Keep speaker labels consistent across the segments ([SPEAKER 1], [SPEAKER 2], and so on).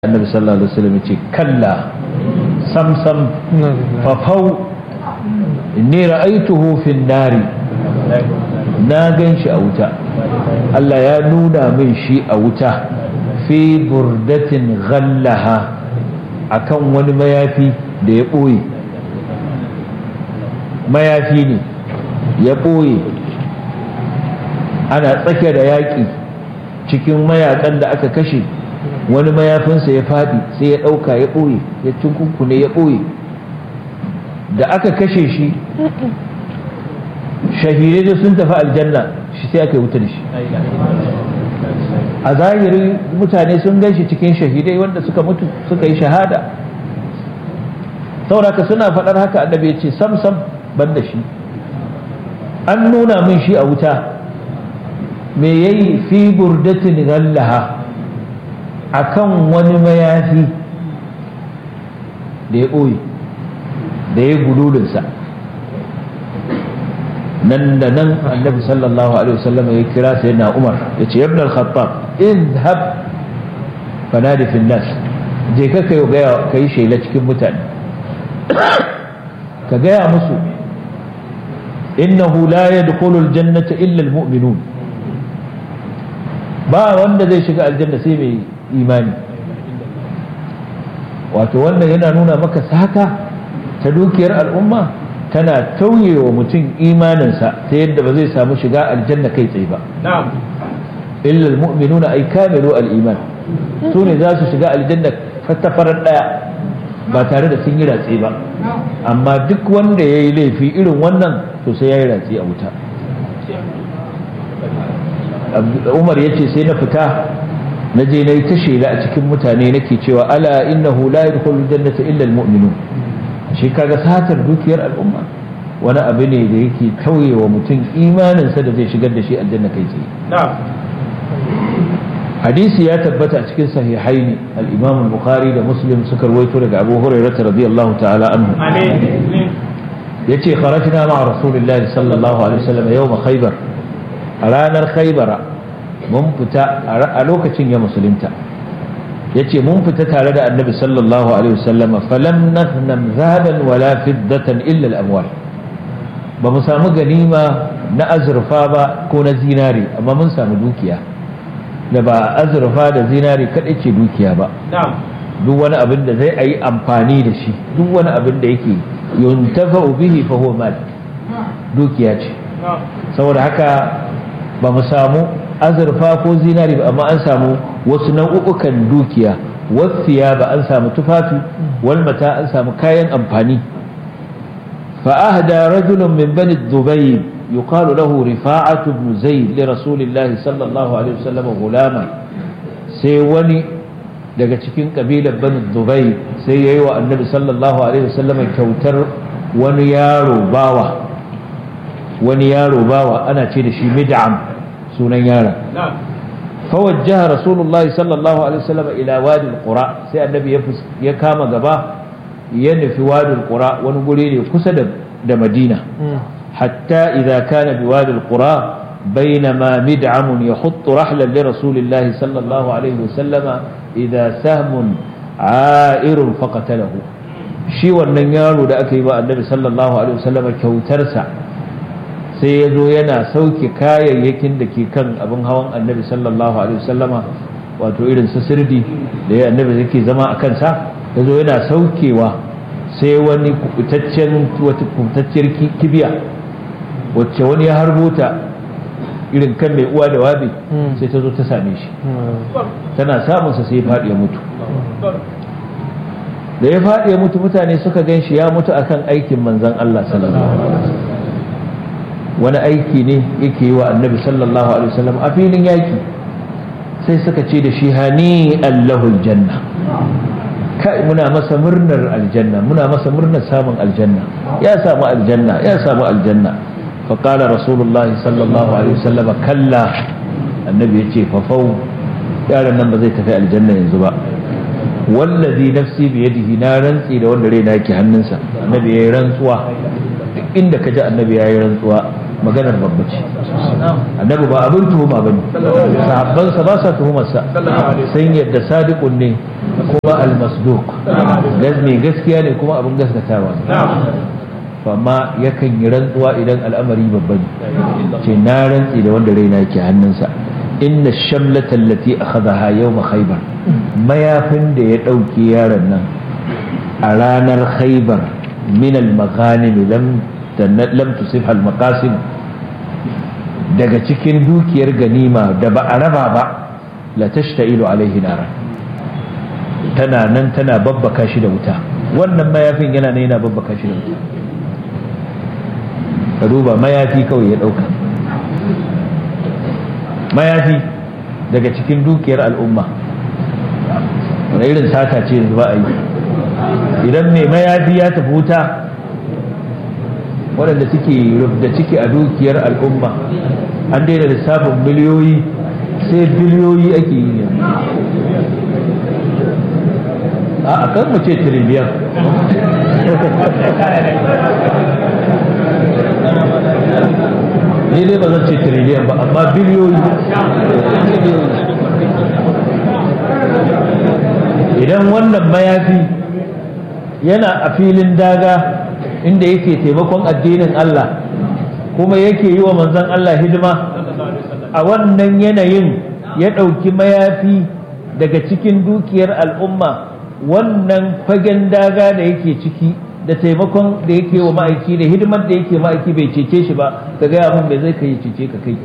[SPEAKER 1] annabi sallallahu alaihi wasallam ce kalla sam sam fafau inni ra'aituhu fin nari na gan shi a wuta Allah ya nuna min shi a wuta fi burdatin ghallaha akan wani mayafi da ya ɓoye mayafi ne ya ɓoye ana tsake da yaƙi cikin mayakan da aka kashe wani mayafinsa ya faɗi sai ya ɗauka ya ɓoye ya tunkunkune ya ɓoye da aka kashe shi shahidai da sun tafi aljanna shi sai aka yi wuta da shi a zahirin mutane sun gan shi cikin shahidai wanda suka mutu suka yi shahada sauraka suna faɗar haka annabi ya ce sam sam ban da shi an nuna min shi a wuta me yayi fi burdatin ghallaha akan wani mayafi da ya ɓoye da ya gululinsa nan da nan annabi sallallahu alaihi wasallam ya kira sai na umar ya ce yabna al-khattab idhab fanadi fil nas je ka kai ga kai shela cikin mutane ka gaya musu innahu la yadkhulu al-jannata illa al-mu'minun ba wanda zai shiga aljanna sai mai imani wato wannan yana nuna maka saka ta dukiyar al'umma tana tauye wa mutum imaninsa ta yadda ba zai samu shiga aljanna kai tsaye ba illa almu'minuna ay kamilu al-iman su ne za su shiga aljanna fattafarar daya ba tare da sun yi ratse ba amma duk wanda ya yi laifi irin wannan to sai ya yi ratse a wuta umar ya ce sai na fita na je na yi ta shela a cikin mutane nake cewa ala innahu la yadkhulul jannata illa almu'minun shi kaga satar dukiyar al'umma wani abu ne da yake tauye wa mutum imaninsa da zai shigar da shi aljanna kai tsaye hadisi ya tabbata a cikin sahihaini al-imam al-bukhari da muslim suka rawaito daga abu hurairah radiyallahu ta'ala anhu yace kharajna ma'a rasulillahi sallallahu alaihi wasallam yawm khaybar a ranar khaybara mun fita a lokacin ya musulunta yace mun fita tare da annabi sallallahu alaihi wasallama falam naghnam zahaban wala fiddatan illa al-amwal ba mu samu ganima na azurfa ba ko na zinari amma mun samu dukiya da ba azurfa da zinari kadai ce dukiya ba duk wani abin da zai yi amfani da shi duk wani abin da yake yuntafa bihi fa huwa mal dukiya ce saboda haka ba mu samu azurfa ko zinari ba amma an samu wasu nau'ukan dukiya wasiya ba an samu tufafi wal mata an samu kayan amfani fa ahda rajulun min bani dubayb yuqalu lahu rifa'atu ibn zayd li rasulillahi sallallahu alaihi wasallam gulama sai wani daga cikin kabilar bani dubayb sai yayi wa annabi sallallahu alaihi wasallam kyautar wani yaro bawa wani yaro bawa ana ce da shi mid'am sunan yaron فوجه رسول الله صلى الله عليه وسلم إلى وادي القرى سي النبي ya kama gaba ya nufi wadi القرى wani guri ne kusa da Madina hatta idza kana bi wadi القرى بينما مدعم يحط رحلا لرسول الله صلى الله عليه وسلم إذا سهم عائر فقتله shi wannan yaro da aka yi ba annabi sallallahu alaihi wasallam kyautarsa sai ya zo yana sauke kayayyakin da ke kan abin hawan annabi sallallahu alaihi wasallama wato irin su sirdi da ya annabi yake zama a kansa ya zo yana saukewa sai wani kubutaccen wata kubutacciyar kibiya wacce wani ya harbo ta irin kan mai uwa da wabi sai ta zo ta same shi tana samunsa sai ya faɗi ya mutu da ya faɗi ya mutu mutane suka gan shi ya mutu akan aikin manzon Allah sallallahu alaihi wasallam wani aiki ne yake yi wa annabi sallallahu alaihi wasallam a filin yaki sai suka ce da shi hani allahul janna kai muna masa murnar aljanna muna masa murnar samun aljanna ya samu aljanna ya samu aljanna fa qala rasulullah sallallahu alaihi wasallam kalla annabi yace fa fau yaron nan ba zai tafi aljanna yanzu ba wallazi nafsi bi yadihi na rantsi da wanda rai na yake hannunsa annabi yayi rantsuwa duk inda ka ji annabi yayi rantsuwa maganar babba ce annabi ba abin tuhuma ba ne sahabbansa ba sa tuhumarsa sun yadda sadiqun ne kuma almasduq mai gaskiya ne kuma abin gaskatawa ne amma yakan yi rantsuwa idan al'amari babba ne ce na rantsi da wanda raina yake hannunsa inna shamlata allati akhadha yawma khaybar mayafin da ya dauke yaron nan a ranar khaybar min al-maghanim lam lam tusif al-maqasim daga cikin dukiyar ganima da ba a raba ba la tashtailu alaihi nara tana nan tana babbaka shi da wuta wannan mayafin yana nan yana babbaka shi da wuta ka duba mayafi kawai ya dauka mayafi daga cikin dukiyar al'umma wani irin sata ce yanzu ba a yi idan mai mayafi ya tafi wuta waɗanda suke da ciki a dukiyar al'umma an daina lissafin miliyoyi sai biliyoyi ake yi ne a kan mu ce tiriliyan ni dai ba zan ce tiriliyan ba amma biliyoyi idan wannan mayafi yana a filin daga inda yake taimakon addinin Allah kuma yake yi wa manzon Allah hidima a wannan yanayin ya ɗauki mayafi daga cikin dukiyar al'umma wannan fagen daga da yake ciki da taimakon da yake wa ma'aiki da hidimar da yake ma'aiki bai cece shi ba ka gaya mun bai zai kai cece ka kai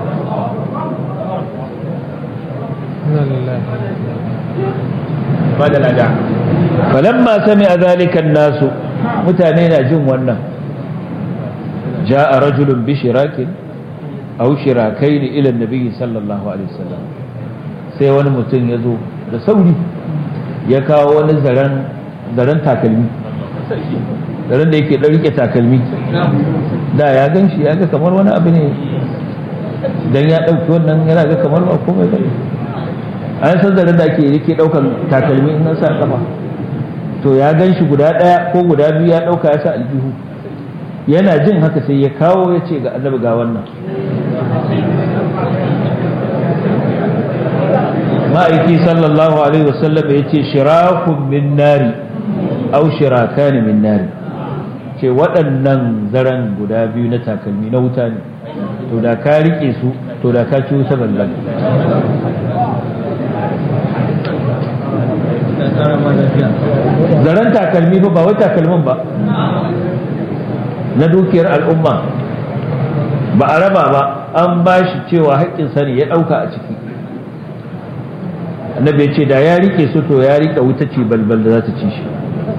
[SPEAKER 1] falamma sami a zalikan nasu mutane na jin wannan ja'a rajulun bi shirakin aw shirakaini ila nabiyyi sallallahu alaihi wasallam sai wani mutum ya zo da sauri ya kawo wani zaren zaren takalmi zaren da yake ɗan rike takalmi da ya gan shi ya ga kamar wani abu ne dan ya ɗauki wannan yana ga kamar ba komai ba an san zaren da ake yake ɗaukan takalmi in sa kafa to ya gan shi guda ɗaya ko guda biyu ya ɗauka ya sa aljihu yana jin haka sai ya kawo ya ce ga annabi ga wannan ma'aiki sallallahu alaihi wasallam ya ce shirakun min nari au shirakani min nari ce waɗannan zaren guda biyu na takalmi na wuta ne to da ka riƙe su to da ka ci wuta ballan zaren takalmi ba ba wai takalmin ba na dukiyar al'umma ba a raba ba an ba shi cewa haƙƙin sani ya ɗauka a ciki annabi ya ce da ya rike su to ya rike wuta ce balbal da za ta ci shi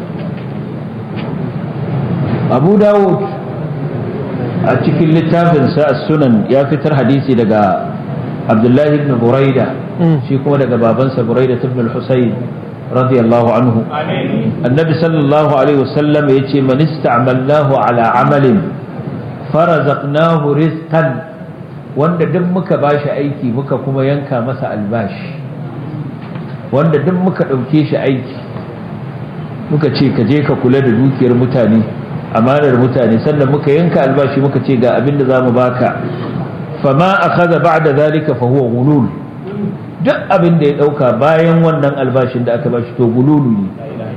[SPEAKER 1] abu dawud a cikin littafinsa a sunan ya fitar hadisi daga abdullahi ibn buraida shi kuma daga babansa buraida ibn al-husayn radiyallahu anhu annabi sallallahu alaihi wasallam ya ce man ista'malnahu ala amalin farazaqnahu rizqan wanda duk muka bashi aiki muka kuma yanka masa albashi wanda duk muka ɗauke shi aiki muka ce ka je ka kula da dukiyar mutane amanar mutane sannan muka yanka albashi muka ce ga abin da za mu baka fama akhadha ba'da zalika fa huwa gulul duk abin da ya ɗauka bayan wannan albashin da aka bashi to gululu ne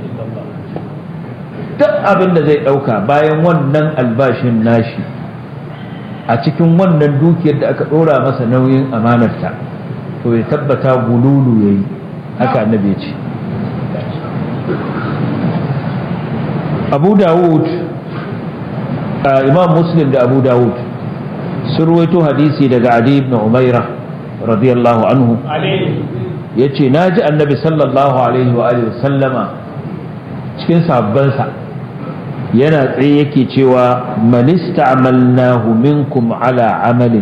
[SPEAKER 1] duk abin da zai ɗauka bayan wannan albashin nashi a cikin wannan dukiyar da aka ɗora masa nauyin amanarta to ya tabbata gululu ya yi haka annabi ya ce abu dawud imam muslim da abu dawud sun ruwaito hadisi daga adi ibn umaira radiyallahu anhu ya ce na ji annabi sallallahu alaihi wa sallama cikin sabbansa yana tsaye yake cewa manista amalnahu minkum ala amalin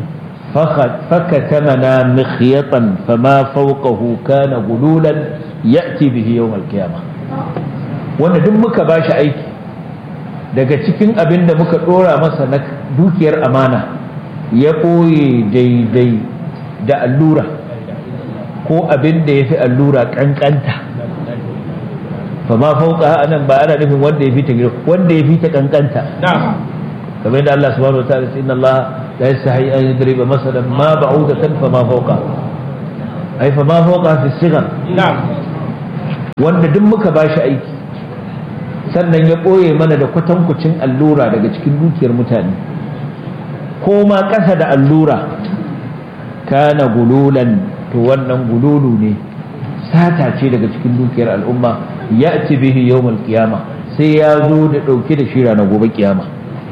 [SPEAKER 1] فكتمنا مخيطا فما فوقه كان غلولا يأتي به يوم القيامة wanda duk muka ba shi aiki daga cikin abin da muka ɗora masa na dukiyar amana ya ɓoye daidai da allura ko abin da ya fi allura ƙanƙanta fa ma fauka anan ba ana nufin wanda ya fi ta wanda ya fi ta ƙanƙanta kamar yadda Allah subhanahu wa ta'ala inna Allah la yastahi an yadriba masalan ma ba'udatan fa ma fawqa ai fa ma fawqa fi sigar wanda duk muka bashi aiki sannan ya ɓoye mana da kwatankucin allura daga cikin dukiyar mutane ko ma ƙasa da allura kana gululan to wannan gululu ne sata ce daga cikin dukiyar al'umma ya ci bihi yawmal qiyama sai ya zo da ɗauke da shira na gobe kiyama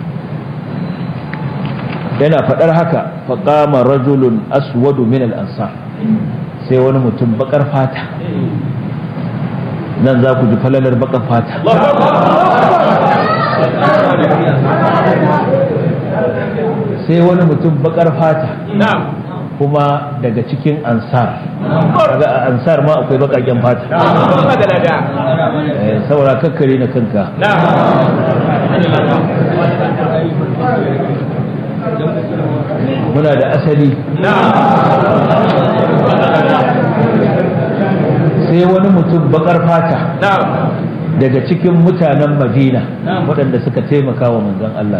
[SPEAKER 1] yana faɗar haka faƙama rajulun aswadu min al-ansar sai wani mutum bakar fata nan za ku ji falalar bakar fata sai wani mutum bakar fata kuma daga cikin ansar daga ansar ma akwai bakaken fata saura kakkare na kanka muna da asali sai wani mutum bakar fata daga cikin mutanen madina waɗanda suka taimaka wa manzon Allah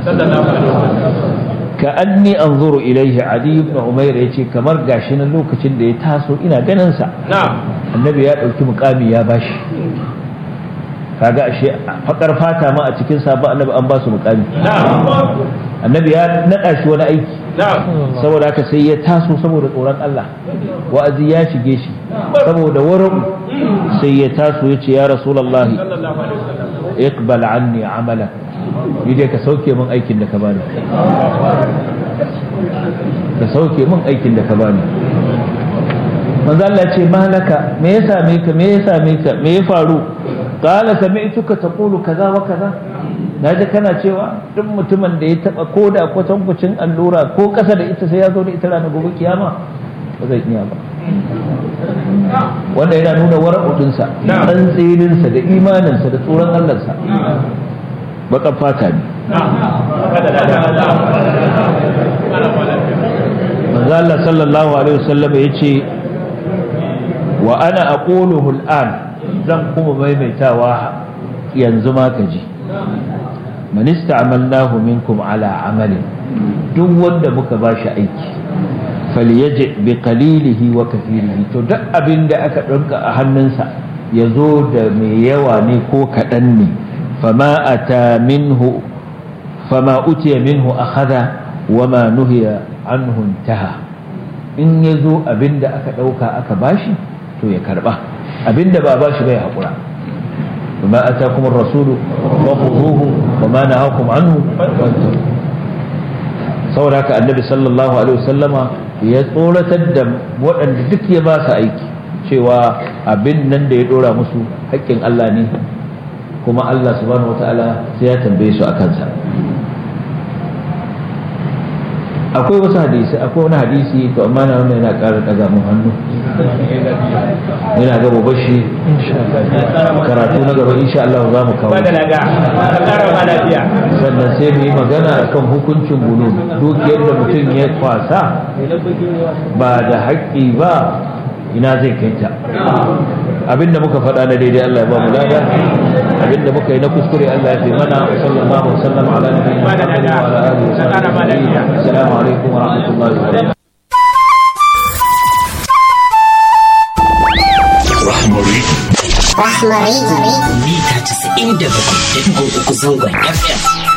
[SPEAKER 1] ka anni anzuru ilaihi adi ibn umair yace kamar gashi nan lokacin da ya taso ina ganin sa annabi ya dauki mukami ya bashi kaga ashe fakar fata ma a cikin sabon annabi an ba su mukami annabi ya nada shi wani aiki saboda haka sai ya taso saboda tsoron Allah wa'azi ya shige shi saboda wurin sai ya taso ya ce ya rasulullahi iqbal anni amala ni dai ka sauke min aikin da ka bani ka sauke min aikin da ka bani manzo Allah ce malaka me ya same ka me ya same ka me ya faru qala sami'tuka taqulu kaza wa kaza naji kana cewa duk mutumin da ya taba koda kwatankwacin allura ko kasa da ita sai ya zo da ita ranar gobe kiyama ba zai iya ba wanda yana nuna wara'udinsa tsantsininsa da imaninsa da tsoron Allahnsa baƙar fata ne manzo Allah sallallahu alaihi wasallam ya ce wa ana aquluhu al'an zan kuma maimaitawa yanzu ma ka ji man ista'malnahu minkum ala amalin duk wanda muka bashi aiki falyaji bi qalilihi wa kathirihi to duk abin da aka ɗauka a hannunsa ya zo da mai yawa ne ko kaɗan ne fama ata minhu fama utiya minhu akhadha wa ma nuhiya anhu intaha in ya zo abin da aka ɗauka aka bashi to ya karɓa abin da ba bashi bai haƙura وما أتاكم الرسول فخذوه وما نهاكم عنه saboda haka annabi sallallahu alaihi wasallama ya tsoratar da waɗanda duk ya ba su aiki cewa abin nan da ya ɗora musu haƙƙin Allah ne kuma Allah subhanahu wata'ala sai ya tambaye su a kansa akwai wasu hadisi akwai wani hadisi to amma na wannan yana ƙara ɗaga mun hannu yana gaba bashi karatu na gaba insha Allah za mu kawo sannan sai mu yi magana akan hukuncin bulu dukiyar da mutum ya kwasa ba da haƙƙi ba ina zai kai ta abinda muka faɗa na daidai Allah ya ba mu lada abinda muka yi na kuskure Allah ya fi mana wa sallallahu wa sallam ala nabiyina Muhammad wa ala alihi wa sahbihi assalamu alaikum wa rahmatullahi wa barakatuh
[SPEAKER 2] Rahmari.
[SPEAKER 3] Rahmari.
[SPEAKER 2] Mita 97.3 zangon FM.